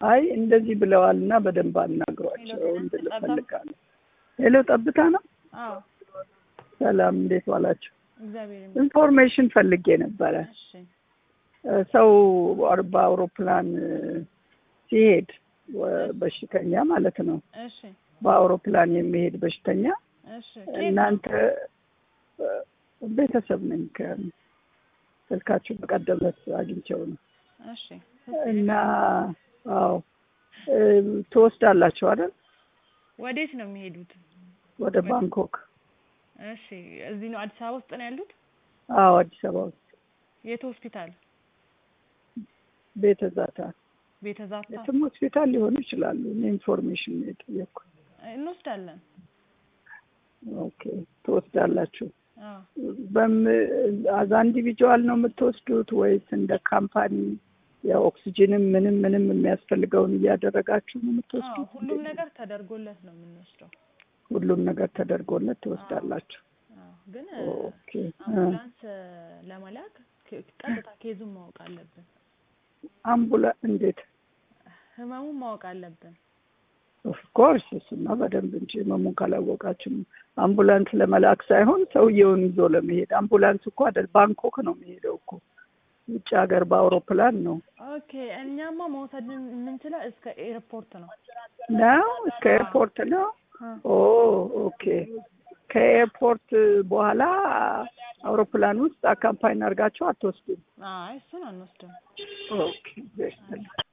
አይ እንደዚህ ብለዋል እና በደንብ አናግሯቸው ሄሎ፣ እንድል ጠብታ? እፈልጋለሁ። ሄሎ ጠብታ ነው። አዎ ሰላም እንዴት ዋላችሁ? እግዚአብሔር ይመስገን። ኢንፎርሜሽን ፈልጌ ነበረ። እሺ እ፣ ሰው አር- በአውሮፕላን እ፣ ሲሄድ ወ- በሽተኛ ማለት ነው። እሺ በአውሮፕላን የሚሄድ በሽተኛ እሺ ከየት ነው? እናንተ እ፣ ቤተሰብ ነኝ ከስልካችሁ በቀደመት አግኝቼው ነው እሺ እና አዎ እ፣ ትወስዳላችሁ አይደል? ወዴት ነው የሚሄዱት? ወደ ባንኮክ። እሺ እዚህ ነው አዲስ አበባ ውስጥ ነው ያሉት? አዎ አዲስ አበባ ውስጥ የት ሆስፒታል? ቤተ ዛታ ቤተ ዛታ የትም ሆስፒታል ሊሆኑ ይችላሉ። እኔ ኢንፎርሜሽን ነው የጠየቅኩት። እንወስዳለን። ኦኬ ትወስዳላችሁ። አዎ በም አዛ ኢንዲቪጁዋል ነው የምትወስዱት ወይስ እንደ ካምፓኒ የኦክሲጅንም ምንም ምንም የሚያስፈልገውን እያደረጋችሁ ነው አዎ የምትወስዱት? ሁሉም ነገር ተደርጎለት ነው የምንወስደው። ሁሉም ነገር ተደርጎለት ትወስዳላችሁ። አዎ ግን ኦኬ እ፣ አምቡላንስ ለመላክ ክ- ቀጥታ ኬዙን ማወቅ አለብን። አምቡላ እንዴት ህመሙን ማወቅ አለብን። ኦፍኮርስ እሱማ በደንብ እንጂ ህመሙን ካላወቃችሁ አምቡላንስ ለመላክ ሳይሆን ሰውየውን ይዞ ለመሄድ አምቡላንስ እኮ አይደል ባንኮክ ነው የሚሄደው እኮ ውጭ ሀገር በአውሮፕላን ነው ኦኬ እኛማ መውሰድ የምንችለው እስከ ኤርፖርት ነው። ነው እስከ ኤርፖርት ነው አ፣ ኦ ኦኬ ከኤርፖርት በኋላ አውሮፕላን ውስጥ አካምፓኝ አድርጋችሁ አትወስዱም አይ እሱን አንወስድም። ኦኬ